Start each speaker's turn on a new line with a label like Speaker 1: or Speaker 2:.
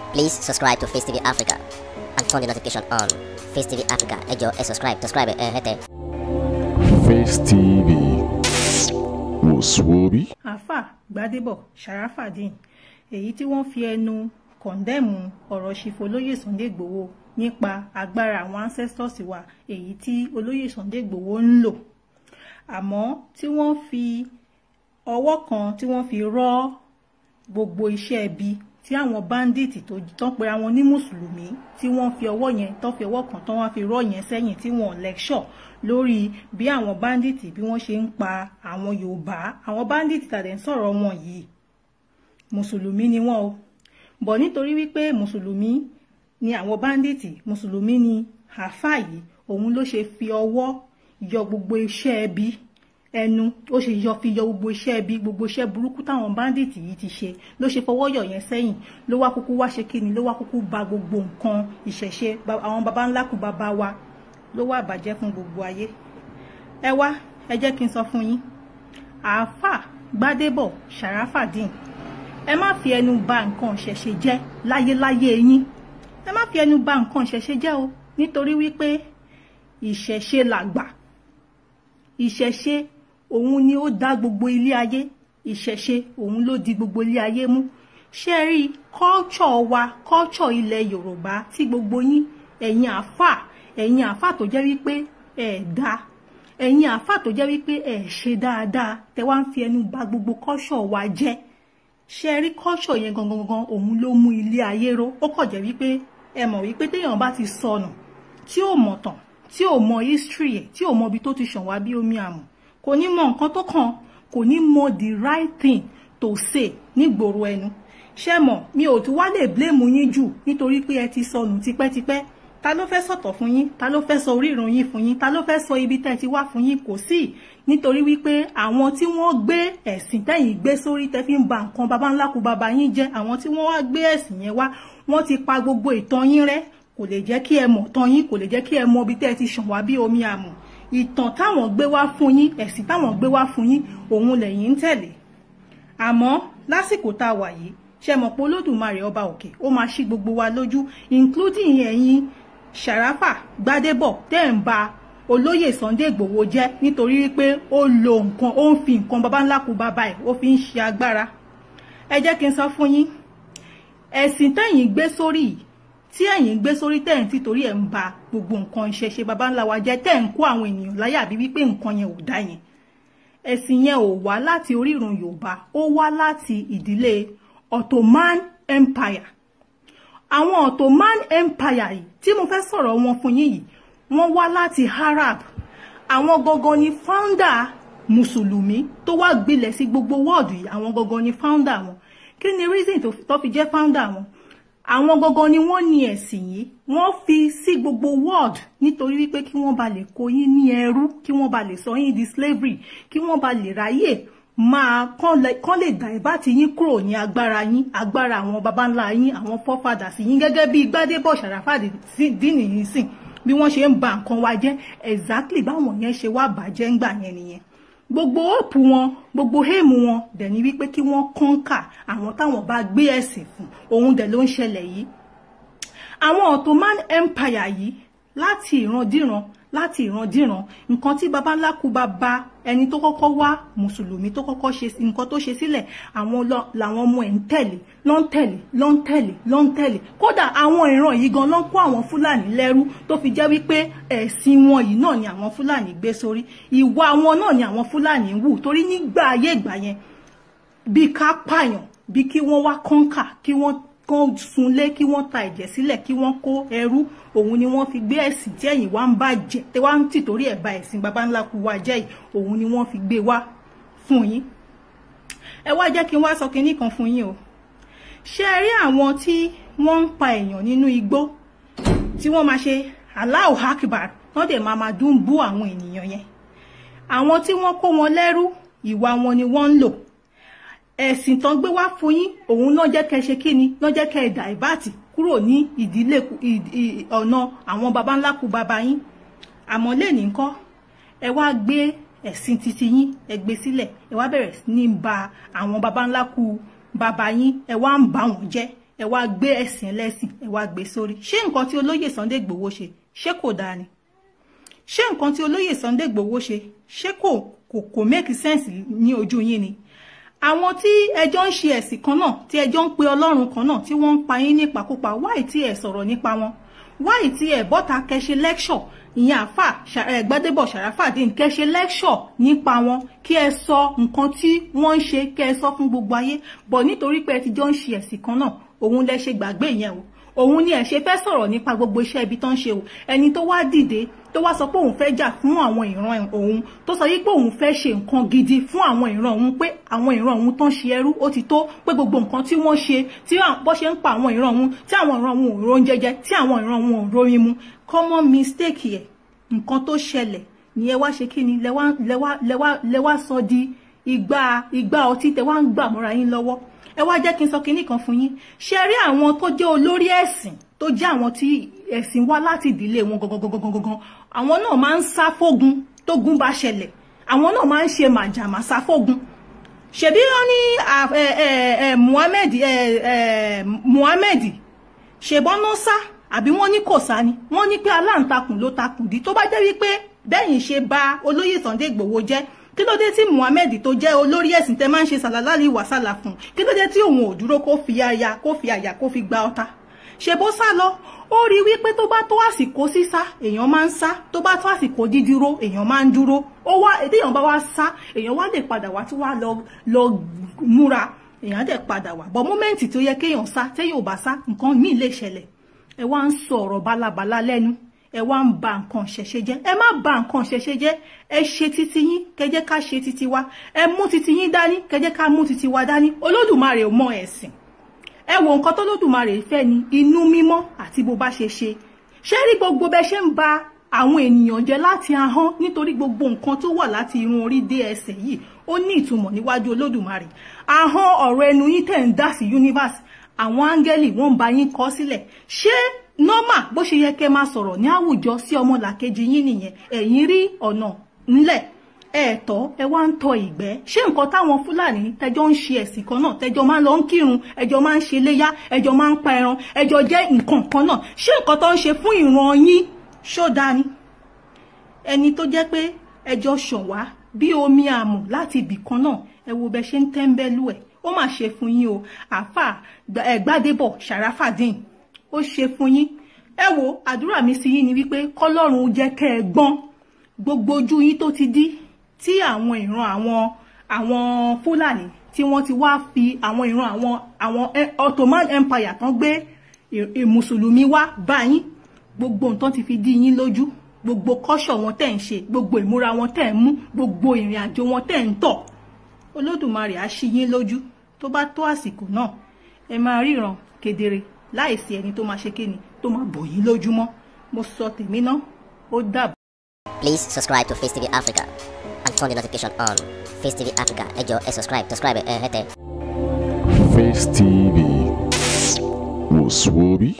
Speaker 1: Please subscribe to Face TV Africa and turn the notification on. Face TV Africa, ẹ jọ̀ọ́ ẹ subscribe, subscribe ẹ hẹ́tẹ̀.
Speaker 2: Face TV wòsùwòbí.
Speaker 3: àáfà gbadebo sharafadeen èyí tí wọ́n fi ẹnu kọ̀ǹdẹ́mù ọ̀rọ̀ ṣìfò olóyè Sunday Igboho nípa agbára àwọn ancestors wa èyí tí olóyè Sunday Igboho ń lò àmọ́ tí wọ́n fi ọwọ́ kan tí wọ́n fi rọ́ gbogbo iṣẹ́ ibi tí àwọn bandits tó tán pera wọn ní mùsùlùmí tí wọ́n fi ọwọ́ yẹn tán fi ọwọ́ kan tán wá fi rọ́ yẹn sẹ́yìn tí wọ́n lecture lórí bí àwọn bandits bí wọ́n ṣe ń pa àwọn Yorùbá àwọn bandits tàdé ń sọ̀rọ̀ wọn yìí mùsùlùmí ni wọ́n o bọ̀ nítorí wípé mùsùlùmí ni àwọn bandits mùsùlùmí ni àáfà yìí òun ló ṣe fi ọwọ́ yọ gbogbo iṣẹ́ ẹbí ẹnu ó ṣe yọ fi yọ gbogbo iṣẹ́ ẹbí gbogbo iṣẹ́ burúkú táwọn bandits yìí ti ṣe ló ṣe fọwọ́ yọ yẹn sẹ́yìn ló wá kúkú wá ṣe kíni ló wá kúkú ba gbogbo nǹkan ìṣẹ̀ṣe àwọn baba ńlá kú baba wa ló wá bàjẹ́ fún gbogbo ayé ẹ wá ẹ jẹ́ kí n sọ fún yín àáfà gbádébọ̀ sàràfàdín ẹ má fi ẹnu ba nǹkan ìṣẹ̀ṣe jẹ́ láyéláyé yín ẹ má fi ẹnu ba nǹkan ìṣẹ̀ṣe jẹ́ o nítorí wípé ìṣẹ̀ṣe làgbà ìṣẹ̀ṣe òun ni ó dá gbogbo ilé ayé ìṣẹ̀ṣe òun ló di gbogbo ilé ayé mú ṣé ẹ rí culture wa culture ilẹ̀ yorùbá tí gbogbo yín ẹ̀yin àáfà ẹ̀yin àáfà tó jẹ́ wípé ẹ̀ dá ẹ̀yin àáfà tó jẹ́ wípé ẹ̀ ṣe dáadáa tẹ wá ń fi ẹnu bà gbogbo culture wa jẹ́ ṣé ẹ rí culture yẹn gangan gangan òun ló mú ilé ayé ró ó kàn jẹ́ wípé ẹ mọ̀ wípé téèyàn bá ti sọnù tí ò mọ̀ tán tí ò mọ history ẹ̀ tí ò mọ ibi tó ti ṣàn wá bí omi àmù kò ní mọ nǹkan tó kàn kò ní mọ the right thing to say nígboro ẹnu ṣé mọ̀ mi ò tún wá lè blame yín jù nítorí pé ẹ ti sọnù tipẹ́tipẹ́ ta ló fẹ́ sọ̀tọ̀ fún yín ta ló fẹ́ sọ orírun yín fún yín ta ló fẹ́ sọ ibi tẹ́ ti wá fún yín kò sí nítorí wípé àwọn tí wọ́n gbé ẹ̀sìn tẹ́yìn gbé sórí tẹ́ fi ń ba nǹkan baba ńlá kú baba yín jẹ́ àwọn tí wọ́n wá gbé ẹ̀sìn yẹn wá wọ́n ti pa gbogbo ìtàn yín rẹ́ kò lè jẹ́ kí ẹ mọ̀ tán yín kò lè jẹ́ kí ẹ mọ ibi tẹ́ ẹ ti ṣàn wá bí omi àmù ìtàn táwọn gbé wá fún yín ẹ̀sìn táwọn gbé wá fún yín òun lẹ̀yin ń tẹ̀lé àmọ́ lásìkò tá a wà yìí ṣe mọ̀ pé olódùmarè ọba òkè ó máa ṣí gbogbo wa lójú including ẹ̀yin Sharafa Gbádébọ̀ tẹ́ ń ba olóyè Sunday Igboho jẹ́ nítorí wípé ó lo nǹkan ó ń fi nǹkan baba ńlá kú baba ẹ̀ ó fi ń ṣe agbára ẹ jẹ́ kí n sọ fún yín ẹ̀sìn tẹ́yìn gbé sórí yìí tí ẹ̀yin gbé sórí tẹ̀ ń títorí ẹ̀ ń ba gbogbo nǹkan ìṣẹ̀ṣe baba ńlá wa jẹ́ tẹ̀ ń kó àwọn ènìyàn láyà bí wípé nǹkan yẹn ò dá yẹn ẹ̀sìn yẹn ò wá láti orírun Yorùbá ó wá láti ìdílé Ottoman Empire àwọn Ottoman Empire yìí tí mo fẹ́ sọ̀rọ̀ wọn fún yín yìí wọ́n wá láti Arab àwọn gangan ni founder mùsùlùmí tó wá gbilẹ̀ sí gbogbo wọ́ọ̀dù yìí àwọn gangan ni founder wọn kí ni reason tó fi jẹ́ founder wọn àwọn gangan ni wọ́n ní ẹ̀sìn yìí wọ́n fi sí gbogbo world nítorí wípé kí wọ́n ba lè kó yín ní ẹrú kí wọ́n ba lè sọ yín di slavery kí wọ́n ba lè ráyè máa kán lè dà ìbá ti yín kúrò ní agbára yín agbára àwọn baba ńlá yín àwọn forefathers yín gẹ́gẹ́ bí Gbádébọ̀ Sàràfàdíìnì yìí sìn bí wọ́n ṣe ń ba nǹkan wa jẹ́ exactly báwọn yẹn ṣe wá bàjẹ́ ńgbà yẹn nìyẹn gbogbo òpù wọn gbogbo héèmù wọn dẹ̀ ní wípé kí wọ́n kọ́ńkà àwọn táwọn bá gbé ẹ̀sìn fún òun dẹ̀ ló ń ṣẹlẹ̀ yìí àwọn Ottoman Empire yìí láti ìrandíran láti ìrandíran nǹkan tí baba ńlá kú bá bá ẹni tó kọ́kọ́ wá mùsùlùmí tó kọ́kọ́ ṣe nǹkan tó ṣe sílẹ̀ àwọn làwọn ọmọ ẹ̀ ń tẹ̀lé ló ń tẹ̀lé ló ń tẹ̀lé ló ń tẹ̀lé kódà àwọn ìran yìí gan ló ń kó àwọn fúlàní lẹ́rú tó fi jẹ́ wípé ẹ̀sìn wọn yìí náà ni àwọn fúlàní gbé sórí ìwà wọn náà ni àwọn fúlàní ń wù torí nígbà ayé ìgbà yẹn bí ká pààyàn bí kí wọ́n wá kọ́ńkà kí wọ́n kán sunlé kí wọ́n ta ẹ̀jẹ̀ sílẹ̀ kí wọ́n kó ẹrú òun ni wọ́n fi gbé ẹ̀sìn tí ẹ̀yin wá ń bàjẹ́ tẹ́ wá ń tìtorí ẹ̀ ba ẹ̀sìn baba ńlá kú wa jẹ́ yìí òun ni wọ́n fi gbé wá fún yín ẹ wá jẹ́ kí n wá sọ kinní kan fún yín o ṣé ẹ rí àwọn tí wọ́n ń pa èèyàn nínú igbó tí wọ́n máa ṣe Allahu Akbar wọ́n dẹ̀ máa máa dún bú àwọn ènìyàn yẹn àwọn tí wọ́n kó wọn lẹ́rú ìwà wọn ni wọ́n ń lò ẹ̀sìn tán gbé wá fún yín òun náà jẹ́ kẹ́ ṣe kí ni náà jẹ́ kẹ́ ẹ̀dà ìbátì kúrò ní ìdílé ọ̀nà àwọn baba ńlá kú baba yín àmọ́ lẹ́nìí ńkọ́ ẹ wá gbé ẹ̀sìn titi yín ẹ gbé sílẹ̀ ẹ wá bẹ̀rẹ̀ sí ní ba àwọn baba ńlá kú bàbá yín ẹ wá ń bà wọ́n jẹ́ ẹ wá gbé ẹ̀sìn ẹlẹ́sìn ẹ wá gbé sórí ṣé nǹkan tí olóyè Sunday Igboho ṣe ṣé kò dáa ni ṣé nǹkan tí olóyè Sunday Igboho ṣe ṣé kò kò kò make sense ní ojú yín ni àwọn tí ẹjọ́ ń ṣe ẹ̀sìn kan náà tí ẹjọ́ ń pe ọlọ́run kan náà tí wọ́n ń pa yín nípakúpa wáì tí ẹ sọ̀rọ̀ nípa wọn wáì tí ẹ bọ́ta kẹṣe lecture ìyẹn àfà Gbádébọ̀ Sàràfàdín kẹṣe lecture nípa wọn kí ẹ sọ nǹkan tí wọ́n ń ṣe kí ẹ sọ fún gbogbo ayé bọ̀ nítorí pé ẹ ti jọ ń ṣe ẹ̀sìn kan náà òun lẹ ṣe gbàgbé yẹn o òun ni ẹ ṣe fẹ́ sọ̀rọ̀ nípa gbogbo iṣẹ́ ibi tó ń ṣe o ẹni tó wá dìde tó wá sọ pé òun fẹ́ jà fún àwọn ìran òun tó sọ yìí pé òun fẹ́ ṣe nǹkan gidi fún àwọn ìran òun pé àwọn ìran òun tó ń ṣe ẹrú ó ti tó pé gbogbo nǹkan tí wọ́n ṣe tí bó ṣe ń pa àwọn ìran òun tí àwọn ìran òun ò ron jẹjẹ tí àwọn ìran òun ò royin mu common mistake yẹ nǹkan tó ṣẹlẹ̀ ni ẹ wá ṣe kí ni lẹ́wà lẹ́wà lẹ́wà lẹ́wà sọ di ìgbà ìgbà ọtí tẹ wá ń gbà mọ́ra yín lọ́wọ́ ẹ wá jẹ́ kí n sọ kinní kan fún yín ṣe rí àwọn tó jẹ́ olórí ẹ̀sìn tó jẹ́ àwọn tí ẹ̀sìn wá láti ìdílé wọn gangan àwọn náà máa ń sá fógun tógun bá ṣẹlẹ̀ àwọn náà máa ń ṣe màjàmá sá fógun ṣebí wọn ní Muhammed Muhammed ṣèbọnú sá àbí wọn ní kò sá ni wọn ní pé aláǹtakùn ló takùn dí tó bá jẹ́ wípé bẹ́yìn ṣe bà olóyè Sunday Igboho jẹ́ kí ló dé tí Muhammed tó jẹ́ olórí ẹ̀sìn tẹ́ máa ń ṣe sàlálàlì wàsálà fún kí ló dé tí òun ò dúró kó fi àyà kó fi àyà kó fi gba ọta ṣe bó sá lọ ó rí wípé tó bá tó àsìkò sísá èèyàn máa ń sá tó bá tó àsìkò dídúró èèyàn máa ń dúró ó wá èèyàn bá wá sá èèyàn wá lè padà wá tí wàá lọ lọ múra èèyàn dẹ̀ padà wá bọ́ mọ́mẹ́ǹtì tó yẹ kéèyàn sá téèyàn ò bá sá nǹkan míì lè ṣẹlẹ̀ ẹ wá ń sọ ọ̀rọ̀ bálabàlá lẹ́nu ẹ wá ń ba nǹkan ṣẹ̀ṣẹ̀ jẹ́ ẹ má ba nǹkan ṣẹ̀ṣẹ̀ jẹ́ ẹ ṣe titi yín kẹjẹ́ ká ṣe titi wa ẹ mú titi yín dání kẹjẹ́ ká mú titi wa dání olódùmarè ò mọ ẹ̀sìn ẹ wo nǹkan tó lódùmarè fẹ́ ni inú mímọ́ àti bó bá ṣe ṣe ṣé rí gbogbo bẹ ṣe ń ba àwọn ènìyàn jẹ́ láti ahọ́n nítorí gbogbo nǹkan tó wà láti irun orí dé ẹsẹ̀ yìí ó ní ìtumọ̀ níwájú olódùmarè ahọ́n ọ̀rọ̀ ẹnu yín tẹ̀ ń dá sí universe àwọn áńgẹ́lì wọ́n ń ba yín kọ sílẹ̀ ṣé nọ́mà bó ṣe yẹ kẹ́ máa sọ̀rọ̀ ní àwùjọ sí ọmọlàkejì yín nìyẹn ẹ̀yin rí ọ̀nà ńlẹ̀ ẹ̀ẹ̀tọ́ ẹ wá ń tọ ìgbẹ́ ṣé nǹkan táwọn fúlàní tẹjọ́ ń ṣe ẹ̀sìn kan náà tẹjọ́ máa ń lọ ń kírun ẹjọ́ máa ń ṣe léyá ẹjọ́ máa ń pa ẹran ẹjọ́ jẹ́ nǹkan kan náà ṣé nǹkan tó ń ṣe fún ìran yín ṣó dání ẹni tó jẹ́ pé ẹjọ́ ṣàn wá bí omi àmù láti ibì kan náà ẹ wo bẹ ṣe ń tẹ́ńbẹ́lú ẹ̀ ó mà ṣe fún yín o àáfà Gbádébọ̀ Sàràfàdín ó ṣe fún yín ẹ wo àdúrà mi sí yín ni wípé kọ́lọ́run jẹ́ kẹ́ ẹ gbọ́n gbogbo ojú yín tó ti dí tí àwọn ìran àwọn àwọn fúlàní tí wọ́n ti wá fi àwọn ìran àwọn àwọn Ottoman Empire tán gbé mùsùlùmí wá bá yín gbogbo nǹkan ti fi dí yín lójú gbogbo kọ́ṣọ̀ wọn tẹ̀ ń ṣe gbogbo ìmúra wọn tẹ̀ ń mú gbogbo ìrìn àjò wọn tẹ̀ ń tọ̀ olódùmarè á ṣí yín lójú tó bá tó àsìkò náà ẹ máa ríran kedere láìsí ẹni tó máa ṣe kíni tó máa bò yín lójúmọ́ mo sọ tèmi náà ó dàbọ̀.
Speaker 1: Please subscribe to Face TV Africa and turn the notification on. Face TV Africa, ẹ jọ̀ọ́ ẹ subscribe, subscribe ẹ hẹ́tẹ̀.
Speaker 2: Face TV. Was Swoby?